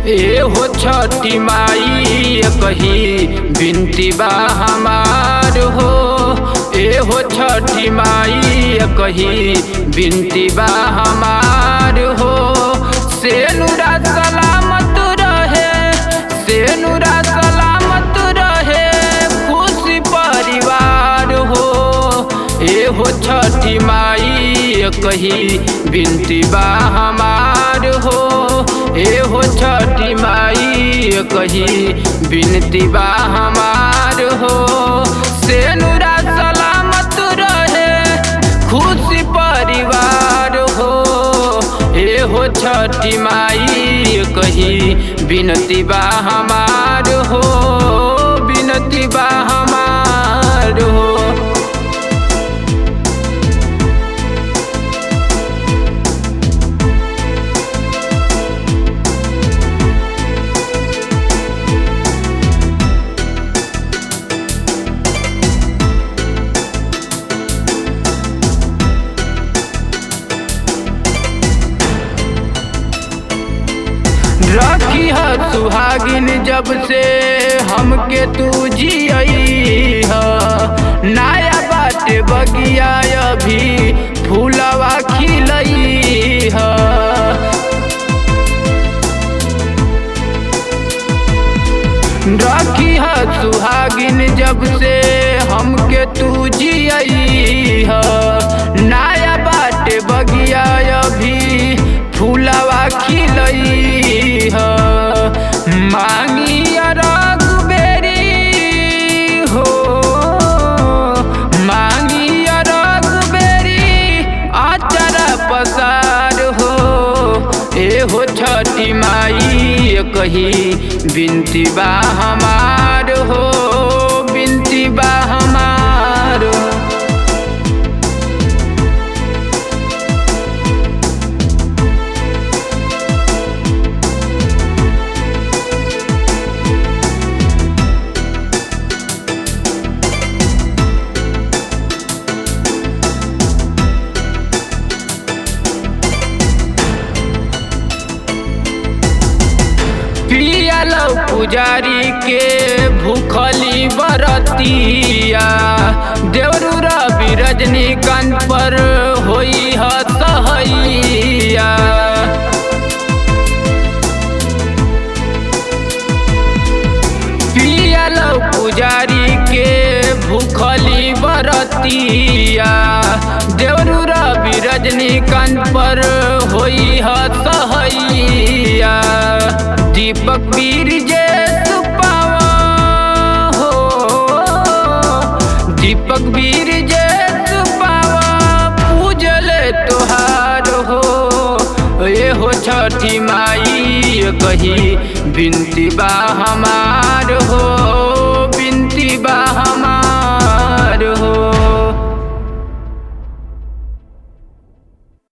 ए हो छठी माई कही बिनती बा हमार हो ए हो छठी माई कही बिनती बा हमार हो से नुरा सलामत रहे से नुरा सलामत रहे खुशी परिवार हो ए हो छठी माई कही बिनती बा हमार हो ए हो छठी माई कही बिनती बा हमार हो से नुरा सलामत रहे खुशी परिवार हो ए हो छठी माई कही बिनती बा हमार हो बिनती बा हमार हो रखी है सुहागिन जब से हमके तू जियई ह नया बाटे बगिया अभी फूलवा खिलई ह रखी है सुहागिन जब से हमके तू जियई ह नया बाटे बगिया अभी फूलवा खिलई ह मांगी अरग बेरी हो मांगी अरग बेरी आचर पसार हो ए हो छठी माई कही बिनती बा हमार हो बिनती बा हमार हो पियल पुजारी के भूखली बरतिया देवरूरा भी रजनीकांत पर होई ह सहैया पियल पुजारी के भूखली बरतिया देवरूरा भी रजनीकांत पर होई ह सहैया दीपक वीर जे सुपावा हो दीपक वीर जे सुपावा पूजले तोहार हो ए हो छठी माई कही बिनती बा हमार हो